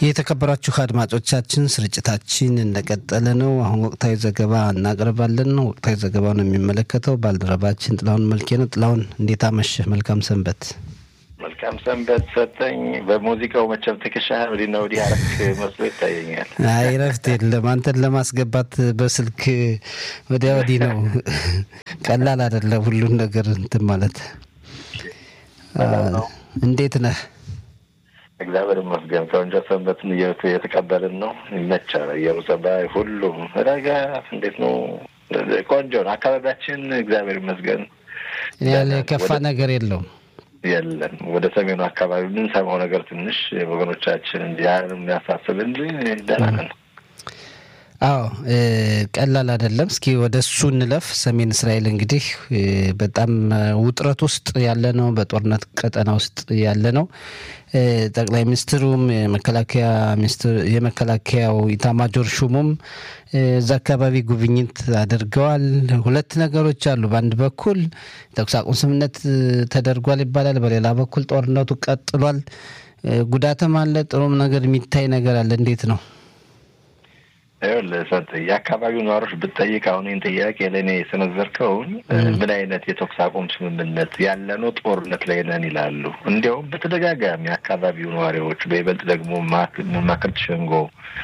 የተከበራችሁ አድማጮቻችን ስርጭታችን እንደቀጠለ ነው። አሁን ወቅታዊ ዘገባ እናቀርባለን ነው። ወቅታዊ ዘገባውን የሚመለከተው ባልደረባችን ጥላሁን መልኬ ነው። ጥላሁን እንዴት አመሸህ? መልካም ሰንበት። መልካም ሰንበት ሰጠኝ። በሙዚቃው መቼም ትከሻህን ወዲና ወዲህ አረክ መስሎ ይታየኛል። አይ ረፍት የለም። አንተን ለማስገባት በስልክ ወዲያ ወዲህ ነው። ቀላል አይደለም ሁሉን ነገር እንትን ማለት። እንዴት ነህ? እግዚአብሔር ይመስገን ከወንጀ ሰንበትን እየተቀበልን ነው። ይመቻል። ኢየሩሳሌም ሁሉም ረጋ እንዴት ነው? ቆንጆ ነው አካባቢያችን። እግዚአብሔር ይመስገን ያለ የከፋ ነገር የለውም። የለን ወደ ሰሜኑ አካባቢ የምንሰማው ነገር ትንሽ ወገኖቻችን እንዲ የሚያሳስብ እንጂ ደህና ነን። አዎ ቀላል አይደለም። እስኪ ወደ እሱ እንለፍ። ሰሜን እስራኤል እንግዲህ በጣም ውጥረት ውስጥ ያለ ነው። በጦርነት ቀጠና ውስጥ ያለ ነው። ጠቅላይ ሚኒስትሩም የመከላከያ ሚኒስትር የመከላከያው ኢታማጆር ሹሙም እዛ አካባቢ ጉብኝት አድርገዋል። ሁለት ነገሮች አሉ። በአንድ በኩል ተኩስ አቁም ስምምነት ተደርጓል ይባላል፣ በሌላ በኩል ጦርነቱ ቀጥሏል። ጉዳትም አለ፣ ጥሩም ነገር የሚታይ ነገር አለ። እንዴት ነው? ሰጥ የአካባቢው ነዋሪዎች ብትጠይቅ አሁን ይህን ጥያቄ ለእኔ የሰነዘርከውን ምን አይነት የተኩስ አቁም ስምምነት ያለ ነው ጦርነት ላይ ነን ይላሉ። እንዲያውም በተደጋጋሚ የአካባቢው ነዋሪዎች በይበልጥ ደግሞ መማክርት ሸንጎ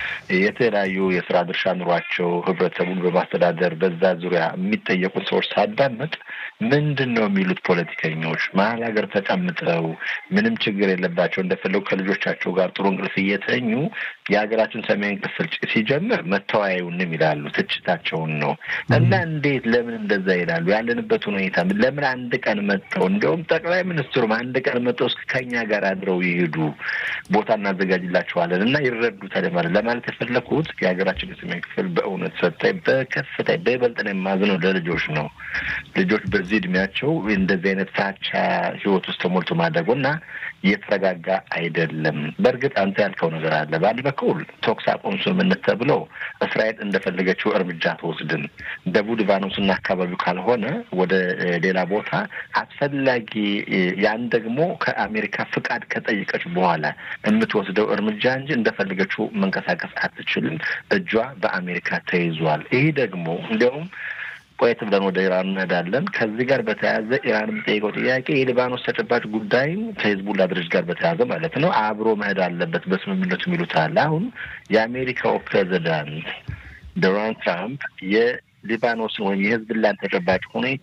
የተለያዩ የስራ ድርሻ ኑሯቸው ህብረተሰቡን በማስተዳደር በዛ ዙሪያ የሚጠየቁት ሰዎች ሳዳምጥ ምንድን ነው የሚሉት ፖለቲከኞች መሀል ሀገር ተቀምጠው ምንም ችግር የለባቸው እንደፈለጉ ከልጆቻቸው ጋር ጥሩ እንቅልፍ እየተኙ የሀገራችን ሰሜን ክፍል ሲጀምር መተወያዩንም ይላሉ። ትችታቸውን ነው እና እንዴት ለምን እንደዛ ይላሉ? ያለንበት ሁኔታ ለምን አንድ ቀን መጥተው እንዲያውም ጠቅላይ ሚኒስትሩም አንድ ቀን መጥተው እስከ ከኛ ጋር አድረው ይሄዱ ቦታ እናዘጋጅላቸዋለን እና ይረዱታል ማለት ለማለት የፈለኩት የሀገራችን የሰሜን ክፍል በእውነት ሰጣይ በከፍታ በይበልጥ ነው የማዝነው ለልጆች ነው። ልጆች በዚህ እድሜያቸው እንደዚህ አይነት ፍራቻ ህይወት ውስጥ ተሞልቶ ማደጉ እና የተረጋጋ አይደለም። በእርግጥ አንተ ያልከው ነገር አለ። በአንድ በኩል ተኩስ አቁም ስምምነት ተብሎ እስራኤል እንደፈለገችው እርምጃ ትወስድን ደቡብ ሊባኖስና አካባቢው ካልሆነ ወደ ሌላ ቦታ አስፈላጊ ያን ደግሞ ከአሜሪካ ፍቃድ ከጠየቀች በኋላ የምትወስደው እርምጃ እንጂ እንደፈለገችው መንቀሳቀስ አትችልም። እጇ በአሜሪካ ተይዟል። ይህ ደግሞ እንዲያውም ቆየት ብለን ወደ ኢራን እንሄዳለን። ከዚህ ጋር በተያያዘ ኢራን የምጠይቀው ጥያቄ የሊባኖስ ተጨባጭ ጉዳይም ከሂዝቡላ ድርጅት ጋር በተያያዘ ማለት ነው አብሮ መሄድ አለበት በስምምነቱ የሚሉት አለ። አሁን የአሜሪካው ፕሬዚዳንት ዶናልድ ትራምፕ የሊባኖስን ወይም የሂዝቡላን ተጨባጭ ሁኔታ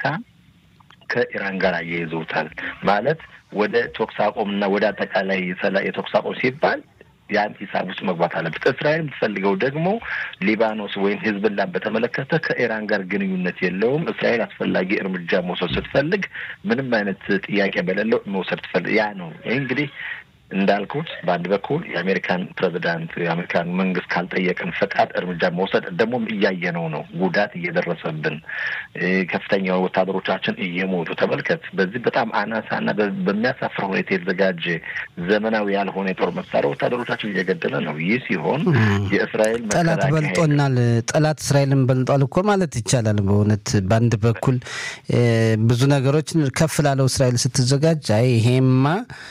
ከኢራን ጋር አያይዘውታል። ማለት ወደ ተኩስ አቁም እና ወደ አጠቃላይ የተኩስ አቁም ሲባል ያን ሂሳብ ውስጥ መግባት አለበት። እስራኤል የምትፈልገው ደግሞ ሊባኖስ ወይም ሂዝብላን በተመለከተ ከኢራን ጋር ግንኙነት የለውም። እስራኤል አስፈላጊ እርምጃ መውሰድ ስትፈልግ ምንም አይነት ጥያቄ በሌለው መውሰድ ትፈልግ ያ ነው። ይህ እንግዲህ እንዳልኩት በአንድ በኩል የአሜሪካን ፕሬዚዳንት የአሜሪካን መንግስት ካልጠየቅን ፈቃድ እርምጃ መውሰድ ደግሞም እያየነው ነው። ጉዳት እየደረሰብን ከፍተኛ ወታደሮቻችን እየሞቱ ተመልከት። በዚህ በጣም አናሳና በሚያሳፍር ሁኔታ የተዘጋጀ ዘመናዊ ያልሆነ የጦር መሳሪያ ወታደሮቻችን እየገደለ ነው። ይህ ሲሆን የእስራኤል ጠላት በልጦናል፣ ጠላት እስራኤልን በልጧል እኮ ማለት ይቻላል። በእውነት በአንድ በኩል ብዙ ነገሮችን ከፍ ላለው እስራኤል ስትዘጋጅ አይ ይሄማ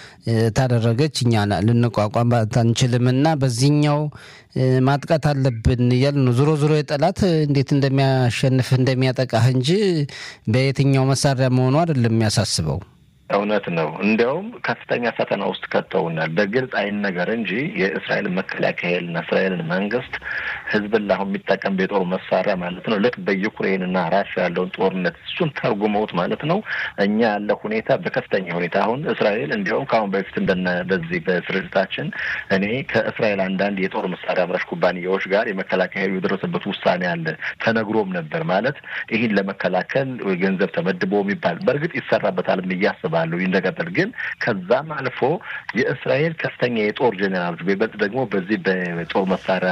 ታደረገች እኛ ልንቋቋም አንችልም እና በዚህኛው ማጥቃት አለብን እያሉ ነው። ዞሮ ዞሮ የጠላት እንዴት እንደሚያሸንፍ እንደሚያጠቃህ እንጂ በየትኛው መሳሪያ መሆኑ አይደለም የሚያሳስበው። እውነት ነው። እንዲያውም ከፍተኛ ፈተና ውስጥ ከተውናል። በግልጽ አይን ነገር እንጂ የእስራኤል መከላከያና እስራኤልን መንግስት ህዝብን አሁን የሚጠቀም የጦር መሳሪያ ማለት ነው ልክ በዩክሬንና ራሽያ ያለውን ጦርነት እሱን ተርጉመውት ማለት ነው እኛ ያለ ሁኔታ በከፍተኛ ሁኔታ አሁን እስራኤል እንዲያውም ከአሁን በፊት እንደነ በዚህ በስርጭታችን እኔ ከእስራኤል አንዳንድ የጦር መሳሪያ አምራች ኩባንያዎች ጋር የመከላከያ ኃይሉ የደረሰበት ውሳኔ አለ ተነግሮም ነበር ማለት ይህን ለመከላከል ገንዘብ ተመድቦ የሚባል በእርግጥ ይሰራበታል እያስባል ባለው ይንደቀጠል ግን ከዛም አልፎ የእስራኤል ከፍተኛ የጦር ጄኔራሎች በይበልጥ ደግሞ በዚህ በጦር መሳሪያ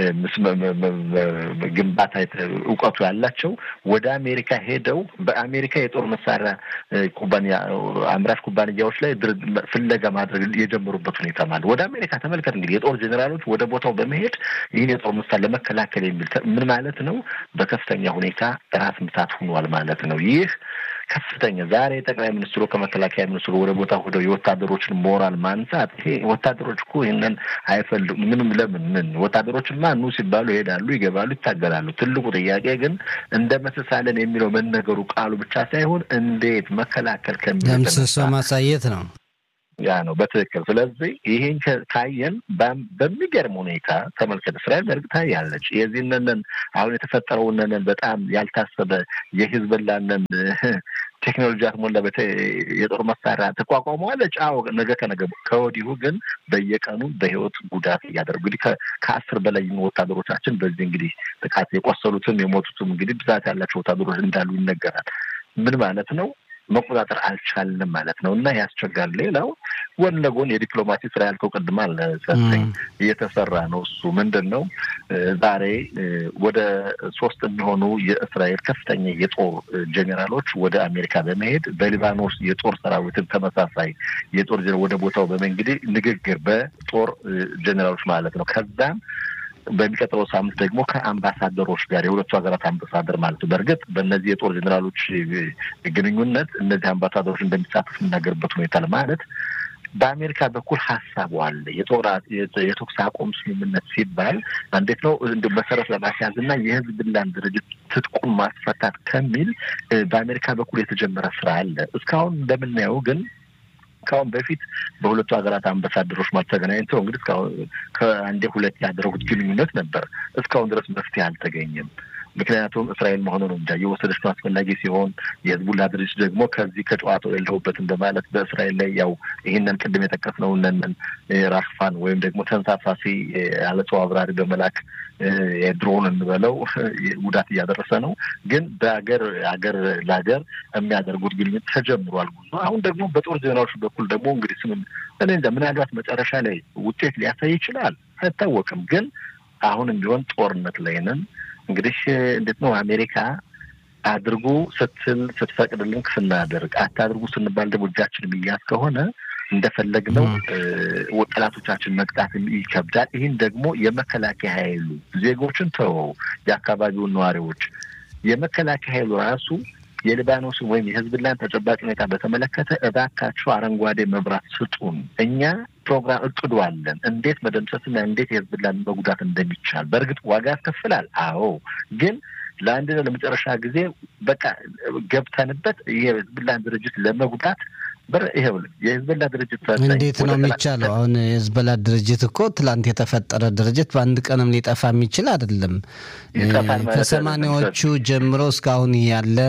ግንባታ እውቀቱ ያላቸው ወደ አሜሪካ ሄደው በአሜሪካ የጦር መሳሪያ ኩባንያ አምራች ኩባንያዎች ላይ ፍለጋ ማድረግ የጀመሩበት ሁኔታ ማለት ወደ አሜሪካ ተመልከት። እንግዲህ የጦር ጄኔራሎች ወደ ቦታው በመሄድ ይህን የጦር መሳሪያ ለመከላከል የሚል ምን ማለት ነው? በከፍተኛ ሁኔታ ራስ ምታት ሆኗል ማለት ነው። ይህ ከፍተኛ ዛሬ ጠቅላይ ሚኒስትሩ ከመከላከያ ሚኒስትሩ ወደ ቦታ ሄደው የወታደሮችን ሞራል ማንሳት ይሄ ወታደሮች እኮ ይህንን አይፈልጉም። ምንም ለምን ምን ወታደሮችማ ኑ ሲባሉ ይሄዳሉ፣ ይገባሉ፣ ይታገላሉ። ትልቁ ጥያቄ ግን እንደመስሳለን የሚለው መነገሩ ቃሉ ብቻ ሳይሆን እንዴት መከላከል ደምስሶ ማሳየት ነው። ያ ነው በትክክል። ስለዚህ ይሄን ካየን በሚገርም ሁኔታ ተመልከት፣ እስራኤል በእርግጥ ታያለች። የዚህንን አሁን የተፈጠረውንን በጣም ያልታሰበ የሂዝቦላንን ቴክኖሎጂ አትሞላ የጦር መሳሪያ ተቋቋመዋለች። አዎ ነገ ከነገ ከወዲሁ ግን በየቀኑ በህይወት ጉዳት እያደረጉ እንግዲህ ከአስር በላይ ወታደሮቻችን በዚህ እንግዲህ ጥቃት የቆሰሉትም የሞቱትም እንግዲህ ብዛት ያላቸው ወታደሮች እንዳሉ ይነገራል። ምን ማለት ነው? መቆጣጠር አልቻልንም ማለት ነው እና ያስቸጋል። ሌላው ጎን ለጎን የዲፕሎማሲ ስራ ያልከው ቅድም አለ ሰጠኝ እየተሰራ ነው። እሱ ምንድን ነው? ዛሬ ወደ ሶስት የሚሆኑ የእስራኤል ከፍተኛ የጦር ጄኔራሎች ወደ አሜሪካ በመሄድ በሊባኖስ የጦር ሰራዊትን ተመሳሳይ የጦር ወደ ቦታው በመንግዲህ ንግግር በጦር ጄኔራሎች ማለት ነው ከዛም በሚቀጥለው ሳምንት ደግሞ ከአምባሳደሮች ጋር የሁለቱ ሀገራት አምባሳደር ማለት ነው። በእርግጥ በእነዚህ የጦር ጄኔራሎች ግንኙነት እነዚህ አምባሳደሮች እንደሚሳተፉ የሚናገርበት ሁኔታ ለማለት በአሜሪካ በኩል ሀሳቡ አለ። የተኩስ አቁም ስምምነት ሲባል እንዴት ነው እንደ መሰረት ለማስያዝ እና የህዝብላን ድርጅት ትጥቁን ማስፈታት ከሚል በአሜሪካ በኩል የተጀመረ ስራ አለ። እስካሁን እንደምናየው ግን ከአሁን በፊት በሁለቱ ሀገራት አምባሳደሮች ማለት ተገናኝተው እንግዲህ እስካሁን ከአንዴ ሁለት ያደረጉት ግንኙነት ነበር። እስካሁን ድረስ መፍትሄ አልተገኘም። ምክንያቱም እስራኤል መሆኑ ነው እንጃ የወሰደች ነው አስፈላጊ ሲሆን የህዝቡላ ድርጅት ደግሞ ከዚህ ከጨዋታው የለሁበትም በማለት በእስራኤል ላይ ያው ይህንን ቅድም የጠቀስነው እነንን ራክፋን ወይም ደግሞ ተንሳፋፊ ያለ ሰው አብራሪ በመላክ የድሮን እንበለው ጉዳት እያደረሰ ነው። ግን በሀገር ሀገር ለሀገር የሚያደርጉት ግንኙነት ተጀምሯል ጉዞ። አሁን ደግሞ በጦር ዜናዎች በኩል ደግሞ እንግዲህ ስምም እኔ እንጃ ምናልባት መጨረሻ ላይ ውጤት ሊያሳይ ይችላል አይታወቅም። ግን አሁንም ቢሆን ጦርነት ላይ ነን። እንግዲህ እንዴት ነው አሜሪካ አድርጉ ስትል ስትፈቅድልን ስናደርግ አታድርጉ ስንባል ደግሞ እጃችን የሚያዝ ከሆነ እንደፈለግነው ጠላቶቻችን መቅጣት ይከብዳል። ይህን ደግሞ የመከላከያ ኃይሉ ዜጎችን ተወው፣ የአካባቢውን ነዋሪዎች የመከላከያ ኃይሉ ራሱ የሊባኖስን ወይም የህዝብላን ተጨባጭ ሁኔታ በተመለከተ እባካችሁ አረንጓዴ መብራት ስጡን፣ እኛ ፕሮግራም እቅዱ አለን፣ እንዴት መደምሰስና እንዴት የህዝብላን መጉዳት እንደሚቻል። በእርግጥ ዋጋ ያስከፍላል። አዎ ግን ለአንድና ለመጨረሻ ጊዜ በቃ ገብተንበት የህዝብላን ድርጅት ለመጉዳት ይኸውልህ የህዝበላ ድርጅት እንዴት ነው የሚቻለው? አሁን የህዝበላ ድርጅት እኮ ትላንት የተፈጠረ ድርጅት በአንድ ቀንም ሊጠፋ የሚችል አይደለም። ከሰማኒያዎቹ ጀምሮ እስካሁን ያለ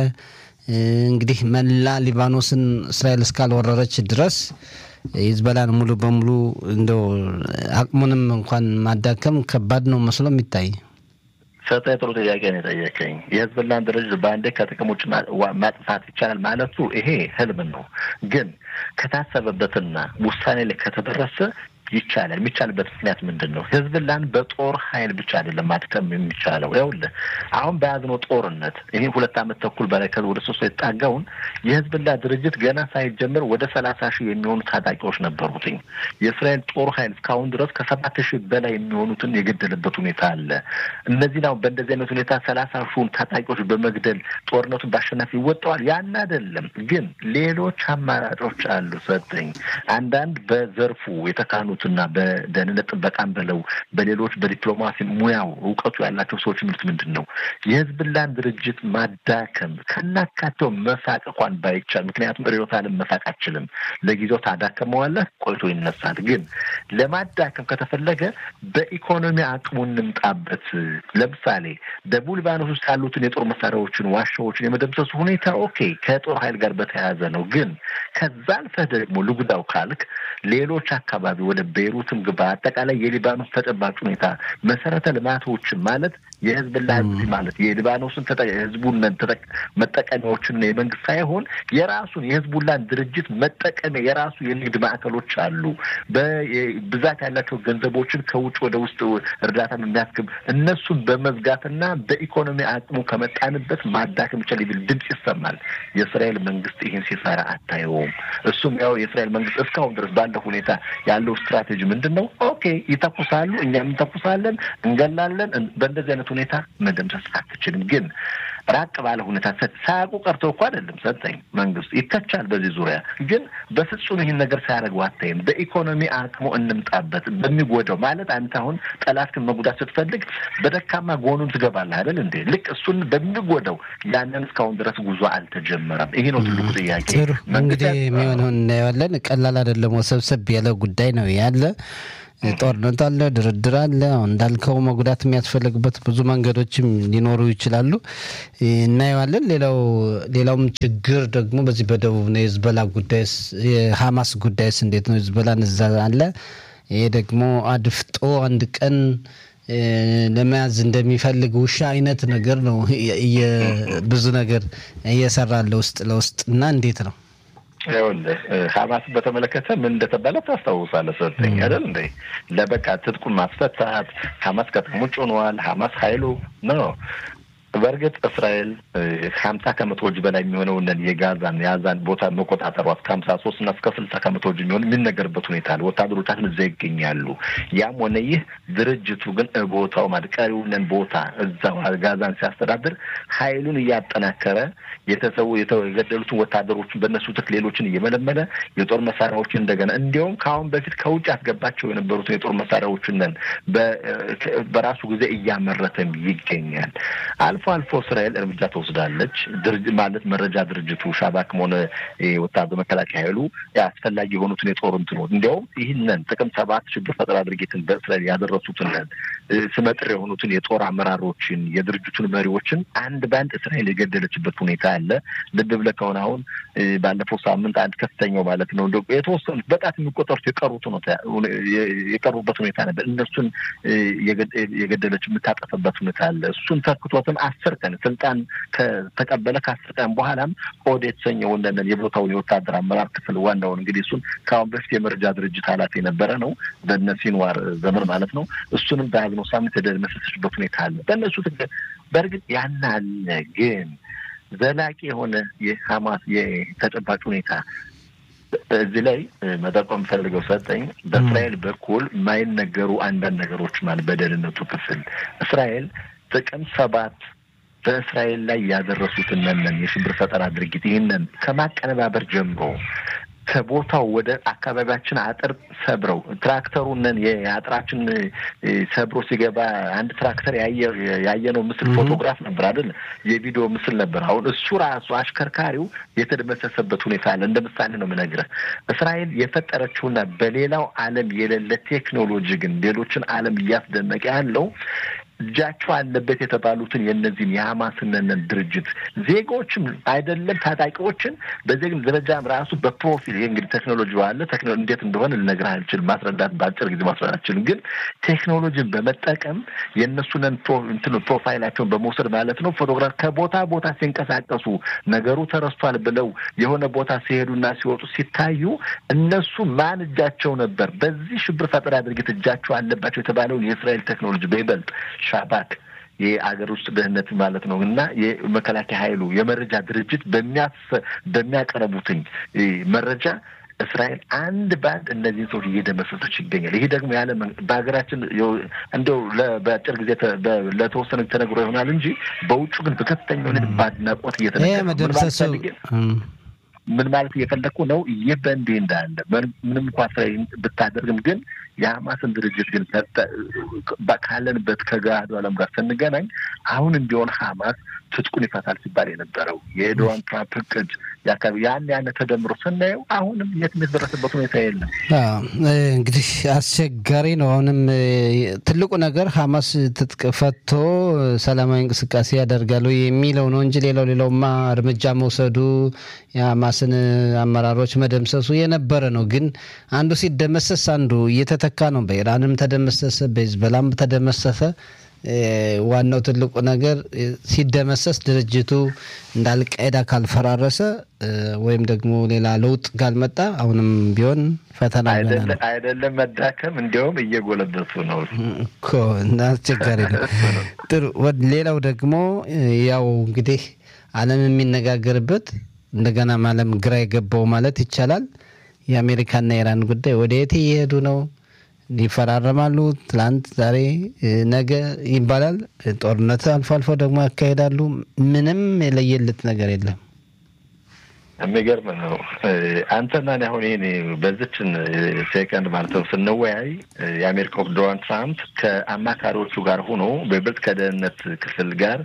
እንግዲህ መላ ሊባኖስን እስራኤል እስካልወረረች ድረስ የህዝበላን ሙሉ በሙሉ እንደው አቅሙንም እንኳን ማዳከም ከባድ ነው መስሎ የሚታይ ሰጠ ጥሩ ጥያቄ ነው የጠየቀኝ። የህዝብላን ድርጅት በአንዴ ከጥቅም ውጭ ማጥፋት ይቻላል ማለቱ ይሄ ህልም ነው። ግን ከታሰበበትና ውሳኔ ላይ ከተደረሰ ይቻላል። የሚቻልበት ምክንያት ምንድን ነው? ህዝብላን በጦር ኃይል ብቻ አይደለም ማድከም የሚቻለው። ይኸውልህ አሁን በያዝነው ጦርነት ይህ ሁለት ዓመት ተኩል በላይ ከ ወደ ሶስት የተጣጋውን የህዝብላ ድርጅት ገና ሳይጀምር ወደ ሰላሳ ሺህ የሚሆኑ ታጣቂዎች ነበሩትኝ። የእስራኤል ጦር ኃይል እስካሁን ድረስ ከሰባት ሺህ በላይ የሚሆኑትን የገደለበት ሁኔታ አለ። እነዚህ ነው በእንደዚህ አይነት ሁኔታ ሰላሳ ሺውን ታጣቂዎች በመግደል ጦርነቱን በአሸናፊ ይወጣዋል። ያን አይደለም ግን ሌሎች አማራጮች አሉ። ሰጠኝ አንዳንድ በዘርፉ የተካኑ እና በደህንነት ጥበቃን ብለው በሌሎች በዲፕሎማሲ ሙያው እውቀቱ ያላቸው ሰዎች ምርት ምንድን ነው የህዝብላን ድርጅት ማዳከም ከናካቴው መሳቅ እንኳን ባይቻል፣ ምክንያቱም ርዕዮተ ዓለም መሳቅ አችልም። ለጊዜው ታዳከመዋለህ፣ ቆይቶ ይነሳል። ግን ለማዳከም ከተፈለገ በኢኮኖሚ አቅሙ እንምጣበት። ለምሳሌ ደቡብ ሊባኖስ ውስጥ ያሉትን የጦር መሳሪያዎችን፣ ዋሻዎችን የመደምሰሱ ሁኔታ ኦኬ ከጦር ኃይል ጋር በተያያዘ ነው። ግን ከዛ አልፈህ ደግሞ ልጉዳው ካልክ ሌሎች አካባቢ ወደ ቤይሩትም ግባ። አጠቃላይ የሊባኖስ ተጨባጭ ሁኔታ መሰረተ ልማቶችን ማለት የህዝብላ ህዝብ ማለት የሊባኖስን ህዝቡን መጠቀሚያዎችን የመንግስት ሳይሆን የራሱን የህዝቡላን ድርጅት መጠቀሚያ የራሱ የንግድ ማዕከሎች አሉ። በብዛት ያላቸው ገንዘቦችን ከውጭ ወደ ውስጥ እርዳታ የሚያስገብ እነሱን በመዝጋትና በኢኮኖሚ አቅሙ ከመጣንበት ማዳከም ይቻል የሚል ድምፅ ይሰማል። የእስራኤል መንግስት ይህን ሲሰራ አታየውም። እሱም ያው የእስራኤል መንግስት እስካሁን ድረስ ባለው ሁኔታ ያለው ስትራቴጂ ምንድን ነው? ኦኬ ይተኩሳሉ፣ እኛም እንተኩሳለን፣ እንገላለን። በእንደዚህ አይነት ሁኔታ መደምሰስ አትችልም። ግን ራቅ ባለ ሁኔታ ሳያውቁ ቀርተው እኮ አይደለም ሰጠኝ መንግስት ይተቻል። በዚህ ዙሪያ ግን በፍጹም ይህን ነገር ሳያደርጉ አታይም። በኢኮኖሚ አቅሙ እንምጣበት በሚጎዳው ማለት አንተ አሁን ጠላትክን መጉዳት ስትፈልግ በደካማ ጎኑን ትገባለህ አይደል እንዴ? ልክ እሱን በሚጎዳው ያንን እስካሁን ድረስ ጉዞ አልተጀመረም። ይሄ ነው ትልቁ ጥያቄ። ጥሩ እንግዲህ የሚሆነውን እናየዋለን። ቀላል አይደለም፣ ወሰብሰብ ያለ ጉዳይ ነው ያለ ጦርነት አለ፣ ድርድር አለ። እንዳልከው መጉዳት የሚያስፈልግበት ብዙ መንገዶችም ሊኖሩ ይችላሉ። እናየዋለን። ሌላው ሌላውም ችግር ደግሞ በዚህ በደቡብ ነው። የህዝበላ ጉዳይስ የሀማስ ጉዳይስ እንዴት ነው? ህዝበላን እዛ አለ። ይሄ ደግሞ አድፍጦ አንድ ቀን ለመያዝ እንደሚፈልግ ውሻ አይነት ነገር ነው። ብዙ ነገር እየሰራለ ውስጥ ለውስጥ እና እንዴት ነው ይኸውልህ ሀማስን በተመለከተ ምን እንደተባለ ታስታውሳለህ? ሰጠኝ አይደል እንደ ለበቃ ትጥቁን ማስፈታት ሀማስ ከጥቅም ውጭ ሆነዋል። ሀማስ ሀይሉ ነው። በእርግጥ እስራኤል ሀምሳ ከመቶዎች በላይ የሚሆነውን የጋዛን የያዛን ቦታ መቆጣጠሯ እስከ ሀምሳ ሶስት እና እስከ ስልሳ ከመቶዎች የሚሆን የሚነገርበት ሁኔታ አለ። ወታደሮቻችን እዛ ይገኛሉ። ያም ሆነ ይህ ድርጅቱ ግን ቦታው ማለት ቀሪውንን ቦታ እዛው ጋዛን ሲያስተዳድር ሀይሉን እያጠናከረ የተሰዉ የተገደሉትን ወታደሮችን በእነሱ ትክ ሌሎችን እየመለመለ የጦር መሳሪያዎችን እንደገና እንዲያውም ከአሁን በፊት ከውጭ ያስገባቸው የነበሩትን የጦር መሳሪያዎችንን በራሱ ጊዜ እያመረተም ይገኛል። አልፎ አልፎ እስራኤል እርምጃ ትወስዳለች። ማለት መረጃ ድርጅቱ ሻባክም ሆነ ወታደር መከላከያ ኃይሉ አስፈላጊ የሆኑትን የጦር እንትኖች እንዲያውም ይህንን ጥቅም ሰባት ሽብር ፈጠራ ድርጊትን በእስራኤል ያደረሱትን ስመጥር የሆኑትን የጦር አመራሮችን የድርጅቱን መሪዎችን አንድ በአንድ እስራኤል የገደለችበት ሁኔታ አለ። ልብ ብለህ ከሆነ አሁን ባለፈው ሳምንት አንድ ከፍተኛው ማለት ነው እንደ የተወሰኑት በጣት የሚቆጠሩት የቀሩት የቀሩበት ሁኔታ ነበር። እነሱን የገደለች የምታጠፈበት ሁኔታ አለ። እሱን ተክቶትም አስር ቀን ስልጣን ከተቀበለ ከአስር ቀን በኋላም ኦድ የተሰኘው እንደንን የቦታውን የወታደር አመራር ክፍል ዋናውን እንግዲህ እሱን ከአሁን በፊት የመረጃ ድርጅት ኃላፊ የነበረ ነው በነ ሲንዋር ዘመን ማለት ነው። እሱንም በያዝነው ሳምንት የደመሰሰችበት ሁኔታ አለ። በእነሱ በእርግጥ ያን አለ ግን ዘላቂ የሆነ የሀማስ የተጨባጭ ሁኔታ እዚህ ላይ መጠቆም የምፈልገው ሰጠኝ በእስራኤል በኩል የማይነገሩ አንዳንድ ነገሮች ማለት በደህንነቱ ክፍል እስራኤል ጥቅምት ሰባት በእስራኤል ላይ ያደረሱትን ነን የሽብር ፈጠራ ድርጊት ይህንን ከማቀነባበር ጀምሮ ከቦታው ወደ አካባቢያችን አጥር ሰብረው ትራክተሩንን የአጥራችን ሰብሮ ሲገባ አንድ ትራክተር ያየነው ምስል ፎቶግራፍ ነበር አይደል? የቪዲዮ ምስል ነበር። አሁን እሱ ራሱ አሽከርካሪው የተደመሰሰበት ሁኔታ አለ። እንደ ምሳሌ ነው የምነግርህ። እስራኤል የፈጠረችውና በሌላው ዓለም የሌለ ቴክኖሎጂ ግን ሌሎችን ዓለም እያስደነቀ ያለው እጃቸው አለበት የተባሉትን የእነዚህም የሀማስነን ድርጅት ዜጎችም አይደለም ታጣቂዎችን በዜግም ደረጃም ራሱ በፕሮፊል ይህ እንግዲህ ቴክኖሎጂ አለ። እንዴት እንደሆነ ልነግርህ አልችልም፣ ማስረዳት በአጭር ጊዜ ማስረዳት አልችልም። ግን ቴክኖሎጂን በመጠቀም የእነሱንን እንትን ፕሮፋይላቸውን በመውሰድ ማለት ነው ፎቶግራፍ ከቦታ ቦታ ሲንቀሳቀሱ ነገሩ ተረስቷል ብለው የሆነ ቦታ ሲሄዱና ሲወጡ ሲታዩ እነሱ ማን እጃቸው ነበር በዚህ ሽብር ፈጠራ ድርጊት እጃቸው አለባቸው የተባለውን የእስራኤል ቴክኖሎጂ በይበልጥ ሻባክ የአገር ውስጥ ደህንነት ማለት ነው እና የመከላከያ ኃይሉ የመረጃ ድርጅት በሚያቀርቡትኝ መረጃ እስራኤል አንድ በአንድ እነዚህን ሰዎች እየደመሰሰች ይገኛል። ይሄ ደግሞ ያለ በሀገራችን እንደው በአጭር ጊዜ ለተወሰነ ተነግሮ ይሆናል እንጂ በውጩ ግን በከፍተኛ ሁኔታ በአድናቆት እየተነገረ ምን ማለት እየፈለግኩ ነው? ይህ በእንዲህ እንዳለ ምንም እንኳ እስራኤል ብታደርግም ግን የሀማስን ድርጅት ግን ካለንበት ከገሃዱ ዓለም ጋር ስንገናኝ አሁንም ቢሆን ሀማስ ትጥቁን ይፈታል ሲባል የነበረው የዶናልድ ትራምፕ እቅድ የአካባቢ ያን ያነ ተደምሮ ስናየው አሁንም የት የተደረሰበት ሁኔታ የለም። እንግዲህ አስቸጋሪ ነው። አሁንም ትልቁ ነገር ሀማስ ትጥቅ ፈቶ ሰላማዊ እንቅስቃሴ ያደርጋሉ የሚለው ነው እንጂ ሌላው ሌላውማ እርምጃ መውሰዱ የሀማስን አመራሮች መደምሰሱ የነበረ ነው። ግን አንዱ ሲደመሰስ አንዱ እየተተካ ነው። በኢራንም ተደመሰሰ፣ በሂዝቦላም ተደመሰሰ። ዋናው ትልቁ ነገር ሲደመሰስ ድርጅቱ እንደ አልቃይዳ ካልፈራረሰ ወይም ደግሞ ሌላ ለውጥ ካልመጣ አሁንም ቢሆን ፈተና አይደለም መዳከም፣ እንዲያውም እየጎለበቱ ነው እኮ እና አስቸጋሪ ነው። ጥሩ። ሌላው ደግሞ ያው እንግዲህ ዓለም የሚነጋገርበት እንደገናም ዓለም ግራ የገባው ማለት ይቻላል የአሜሪካና የኢራን ጉዳይ ወደ የት እየሄዱ ነው? ይፈራረማሉ። ትላንት፣ ዛሬ፣ ነገ ይባላል። ጦርነት አልፎ አልፎ ደግሞ ያካሄዳሉ። ምንም የለየለት ነገር የለም። የሚገርም ነው። አንተና እኔ አሁን ይሄን በዚችን ሴከንድ ማለት ነው ስንወያይ የአሜሪካው ዶናልድ ትራምፕ ከአማካሪዎቹ ጋር ሆኖ በይበልጥ ከደህንነት ክፍል ጋር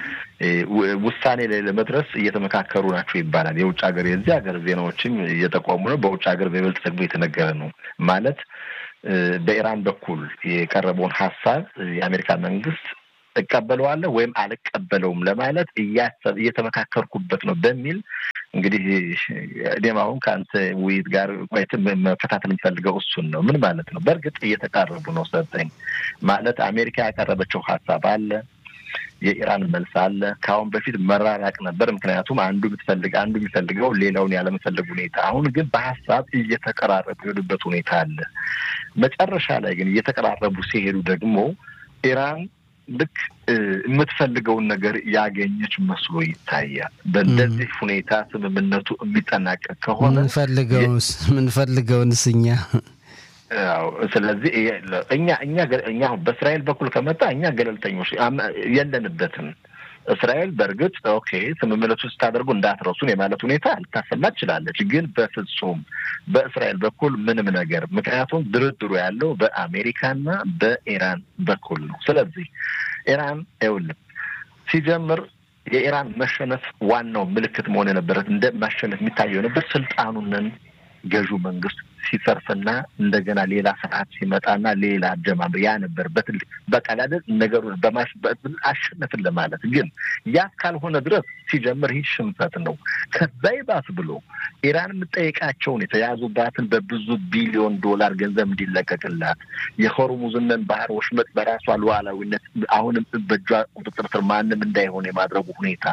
ውሳኔ ላይ ለመድረስ እየተመካከሩ ናቸው ይባላል። የውጭ ሀገር የዚህ ሀገር ዜናዎችም እየጠቆሙ ነው። በውጭ ሀገር በይበልጥ ደግሞ የተነገረ ነው ማለት በኢራን በኩል የቀረበውን ሀሳብ የአሜሪካ መንግስት እቀበለዋለሁ ወይም አልቀበለውም ለማለት እያሰብ እየተመካከርኩበት ነው በሚል እንግዲህ እኔም አሁን ከአንተ ውይይት ጋር ቆይተን መከታተል የሚፈልገው እሱን ነው። ምን ማለት ነው? በእርግጥ እየተቃረቡ ነው። ሰጠኝ ማለት አሜሪካ ያቀረበችው ሀሳብ አለ፣ የኢራን መልስ አለ። ከአሁን በፊት መራራቅ ነበር። ምክንያቱም አንዱ የምትፈልግ አንዱ የሚፈልገው ሌላውን ያለመፈለግ ሁኔታ። አሁን ግን በሀሳብ እየተቀራረቡ የሄዱበት ሁኔታ አለ። መጨረሻ ላይ ግን እየተቀራረቡ ሲሄዱ ደግሞ ኢራን ልክ የምትፈልገውን ነገር ያገኘች መስሎ ይታያል። በእንደዚህ ሁኔታ ስምምነቱ የሚጠናቀቅ ከሆነ ምንፈልገውንስ ምንፈልገውንስ እኛ ያው ስለዚህ እኛ እኛ እኛ በእስራኤል በኩል ከመጣ እኛ ገለልተኞች የለንበትም። እስራኤል በእርግጥ ኦኬ ስምምነቱ ስታደርጉ እንዳትረሱን የማለት ሁኔታ ልታሰማ ትችላለች። ግን በፍጹም በእስራኤል በኩል ምንም ነገር ምክንያቱም ድርድሩ ያለው በአሜሪካና በኢራን በኩል ነው። ስለዚህ ኢራን ይኸውልህ ሲጀምር የኢራን መሸነፍ ዋናው ምልክት መሆን የነበረት እንደ ማሸነፍ የሚታየው ነበር ስልጣኑንን ገዢው መንግስት ሲሰርፍና እንደገና ሌላ ስርዓት ሲመጣና ሌላ አጀማመር ያ ነበር በትልቅ በቀላል ነገሩን አሸነፍን ለማለት ግን ያ ካልሆነ ድረስ ሲጀምር ይህ ሽንፈት ነው። ከዛ ይባስ ብሎ ኢራን የምጠይቃቸውን የተያዙባትን በብዙ ቢሊዮን ዶላር ገንዘብ እንዲለቀቅላት የሆርሙዝንን ባህር ወሽመጥ በራሷ ሉዓላዊነት አሁንም በእጇ ቁጥጥር ስር ማንም እንዳይሆን የማድረጉ ሁኔታ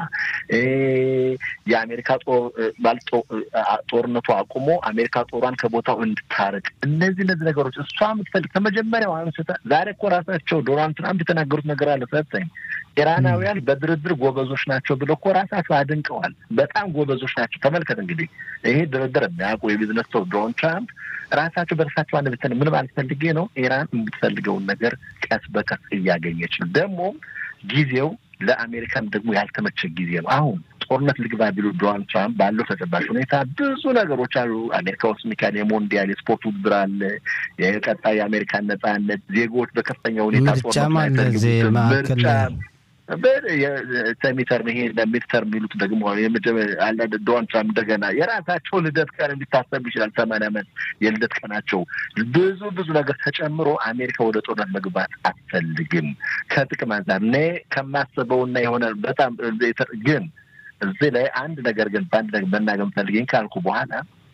የአሜሪካ ጦር ጦርነቱ አቁሞ አሜሪካ ጦሯን ከቦታው እንድታርቅ እነዚህ እነዚህ ነገሮች እሷ የምትፈልግ ከመጀመሪያው አንስተ ዛሬ እኮ ራሳቸው ዶናልድ ትራምፕ የተናገሩት ነገር አለ ሰጠኝ ኢራናውያን በድርድር ጎበዞች ናቸው ብለው እኮ ራሳቸው አድንቀዋል። በጣም ጎበዞች ናቸው። ተመልከት እንግዲህ ይሄ ድርድር የሚያውቁ የቢዝነስ ሰው ዶናልድ ትራምፕ ራሳቸው በራሳቸው አንድ ብትን ምን ማለት ፈልጌ ነው ኢራን የምትፈልገውን ነገር ቀስ በቀስ እያገኘች ነው። ደግሞም ጊዜው ለአሜሪካን ደግሞ ያልተመቸ ጊዜ ነው። አሁን ጦርነት ልግባ ቢሉ ዶናልድ ትራምፕ ባለው ተጨባጭ ሁኔታ ብዙ ነገሮች አሉ። አሜሪካ ውስጥ ሚካኤል የሞንዲያል የስፖርት ውድድር አለ። የቀጣይ የአሜሪካን ነጻነት ዜጎች በከፍተኛ ሁኔታ ምርጫ ሰሚተር ይሄ ሚድተር የሚሉት ደግሞ ዶናልድ ትራምፕ እንደገና የራሳቸው ልደት ቀን እንዲታሰብ ይችላል። ሰማንያ ዓመት የልደት ቀናቸው ብዙ ብዙ ነገር ተጨምሮ አሜሪካ ወደ ጦርነት መግባት አትፈልግም። ከጥቅም አንጻር እኔ ከማስበውና የሆነ በጣም ግን እዚህ ላይ አንድ ነገር ግን በአንድ ነገር መናገር የምፈልገኝ ካልኩ በኋላ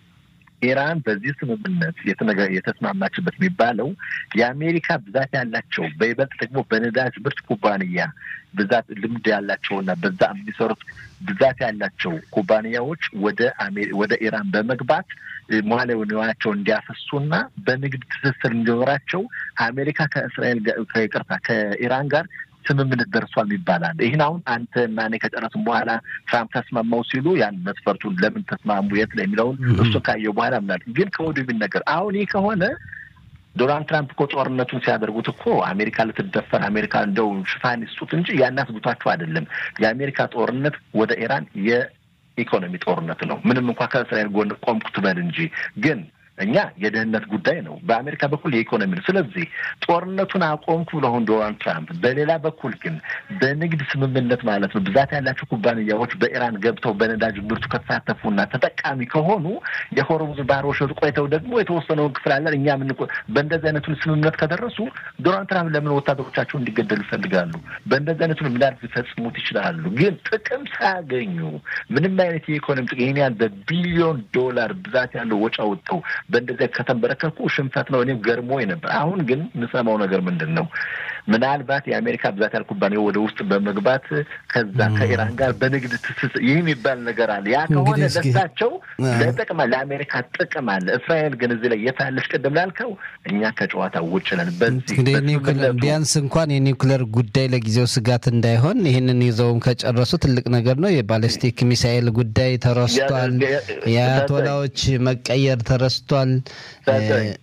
ኢራን በዚህ ስምምነት የተስማማችበት የሚባለው የአሜሪካ ብዛት ያላቸው በይበልጥ ደግሞ በነዳጅ ምርት ኩባንያ ብዛት ልምድ ያላቸውና በዛ የሚሰሩት ብዛት ያላቸው ኩባንያዎች ወደ ወደ ኢራን በመግባት መዋዕለ ንዋያቸው እንዲያፈሱና በንግድ ትስስር እንዲኖራቸው አሜሪካ ከእስራኤል ከይቅርታ ከኢራን ጋር ስምምነት ደርሷል ይባላል። ይህን አሁን አንተ እና እኔ ከጨረስን በኋላ ትራምፕ ተስማማው ሲሉ ያን መስፈርቱን ለምን ተስማሙ የት ላይ የሚለውን እሱ ካየው በኋላ ምናል ግን ከወዲሁ የሚነገር አሁን ይህ ከሆነ ዶናልድ ትራምፕ እኮ ጦርነቱን ሲያደርጉት እኮ አሜሪካ ልትደፈር አሜሪካ እንደው ሽፋን ይስጡት እንጂ ያናስቡታቸው አይደለም። የአሜሪካ ጦርነት ወደ ኢራን የኢኮኖሚ ጦርነት ነው። ምንም እንኳ ከእስራኤል ጎን ቆምኩ ትበል እንጂ ግን እኛ የደህንነት ጉዳይ ነው። በአሜሪካ በኩል የኢኮኖሚ ነው። ስለዚህ ጦርነቱን አቆምኩ ብለውን ዶናልድ ትራምፕ፣ በሌላ በኩል ግን በንግድ ስምምነት ማለት ነው ብዛት ያላቸው ኩባንያዎች በኢራን ገብተው በነዳጅ ምርቱ ከተሳተፉና ተጠቃሚ ከሆኑ የሆርሙዝ ባህር ወሽመጥ ቆይተው ደግሞ የተወሰነውን ክፍል አለን እኛ ምን በእንደዚህ አይነቱን ስምምነት ከደረሱ ዶናልድ ትራምፕ ለምን ወታደሮቻቸው እንዲገደሉ ይፈልጋሉ? በእንደዚህ አይነቱን ምናል ሊፈጽሙት ይችላሉ። ግን ጥቅም ሳያገኙ ምንም አይነት የኢኮኖሚ ጥቅም ይህን ያህል በቢሊዮን ዶላር ብዛት ያለው ወጪ አውጥተው በእንደዚያ ከተንበረከኩ ሽንፈት ነው። እኔም ገርሞኝ ነበር። አሁን ግን የምሰማው ነገር ምንድን ነው? ምናልባት የአሜሪካ ብዛት ያህል ኩባንያ ወደ ውስጥ በመግባት ከዛ ከኢራን ጋር በንግድ ትስስር ይህ የሚባል ነገር አለ። ያ ከሆነ ለሳቸው ለጥቅም ለአሜሪካ ጥቅም አለ። እስራኤል ግን እዚህ ላይ የታለች? ቅድም ላልከው እኛ ከጨዋታ ውጭ ነን። በዚህ ቢያንስ እንኳን የኒውክሌር ጉዳይ ለጊዜው ስጋት እንዳይሆን ይህንን ይዘውም ከጨረሱ ትልቅ ነገር ነው። የባለስቲክ ሚሳኤል ጉዳይ ተረስቷል። የአያቶላዎች መቀየር ተረስቷል።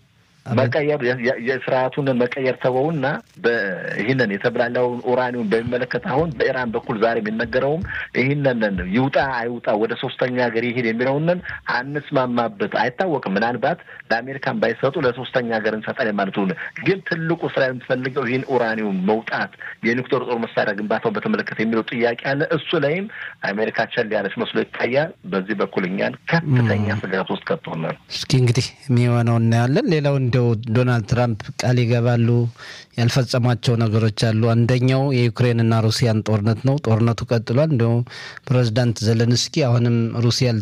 መቀየር የስርዓቱን መቀየር ተወውና ይህንን የተብላላውን ኡራኒውን በሚመለከት አሁን በኢራን በኩል ዛሬ የሚነገረውም ይህንን ይውጣ አይውጣ ወደ ሶስተኛ ሀገር ይሄድ የሚለውንን አንስማማበት አይታወቅም። ምናልባት ለአሜሪካን ባይሰጡ ለሶስተኛ ሀገር እንሰጣለን ማለት ሆነ። ግን ትልቁ ስራ የምትፈልገው ይህን ኡራኒውን መውጣት የኒውክሌር ጦር መሳሪያ ግንባታውን በተመለከተ የሚለው ጥያቄ አለ። እሱ ላይም አሜሪካ ቸል ያለች መስሎ ይታያል። በዚህ በኩል እኛን ከፍተኛ ስጋት ውስጥ ከቶናል። እስኪ እንግዲህ የሚሆነው እናያለን። ሌላው እንደው ዶናልድ ትራምፕ ቃል ይገባሉ ያልፈጸሟቸው ነገሮች አሉ። አንደኛው የዩክሬንና ሩሲያን ጦርነት ነው። ጦርነቱ ቀጥሏል። እንዲሁም ፕሬዚዳንት ዘለንስኪ አሁንም ሩሲያ